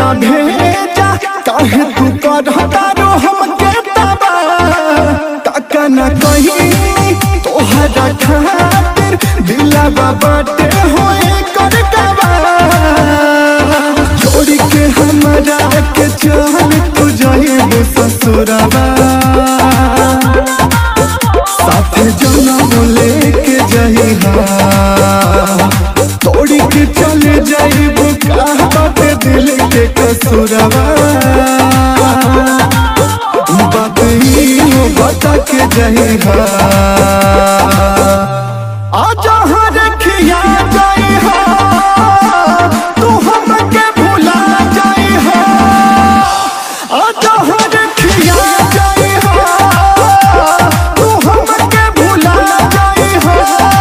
ना भेजा काहे तू करता रो हमके तबा काका ना कही तोहरा खातिर दिलवा बाटे होए कर दबा छोड़ के हमरा के चल तू जाइब ससुरवा साथे जनम लेके जइहा तोड़ी के चले जाइब कहबत दिल के कसुरवा बात ही हो बता के जइहा आजा हर खिया जइहा तू हमके भुला जइहा आजा हर खिया जइहा तू हमके भुला जइहा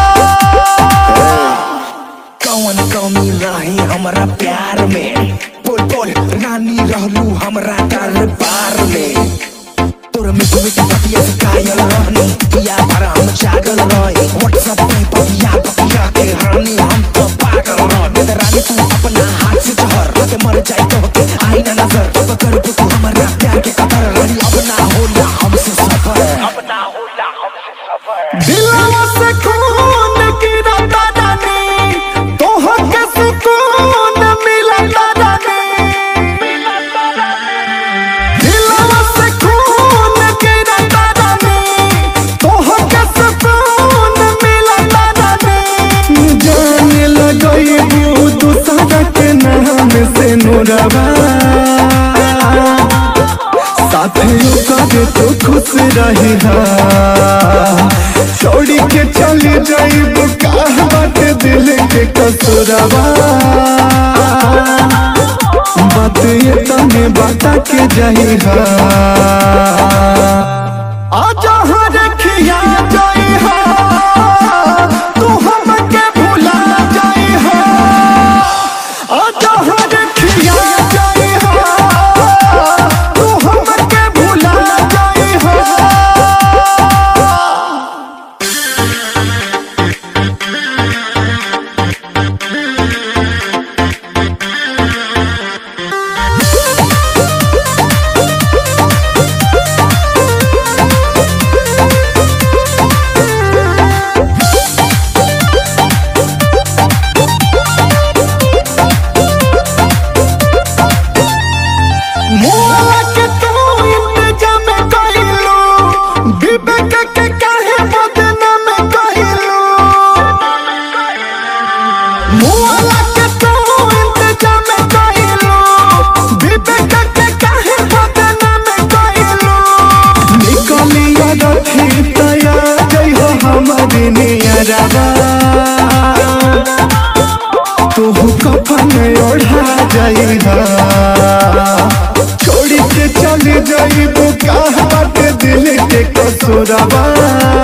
कौन कमी रही हमरा प्यार में बोल बोल रानी रहलू हमरा दरबार में तोर मिठ मिठ पतिया से कायल रहनी किया पर हम जागल रहे व्हाट्सएप पे पतिया पतिया के रानी हम तो पागल रहे ते रानी तू अपना हाथ से जहर के मर जाए तो के आई ना नजर अब कर तू हमरा प्यार के कदर रानी अब ना होला हमसे सफर अब ना होला हमसे सफर दिलवा से खून गिरता रानी तोहके सुकून मिलता रानी दिलवा से खून गिरता रानी तोहके सुकून मिलता रानी जाने लगई बू दूसरा के नाम से नूरवा साथियों करे तो खुश रही छोड़ी के चली जाइब कहबत दिल के कसुरवा बात ये तने बता के जइहा आजा हर खिया जइहा तू हमके भुला जइहा आजा हर खिया जइहा तू हमके भुला जइहा मोला के तू इंतजाम कइलू विवेक के काहे बदनाम कइलू मोला के तू इंतजाम कइलू विवेक के काहे बदनाम कइलू निकलिया रखी तया जई हो हमारी नियरवा तू कफन ओढ़ा जाइहा छोड़ी के चले जाइब कहबत दिल के कसुरवा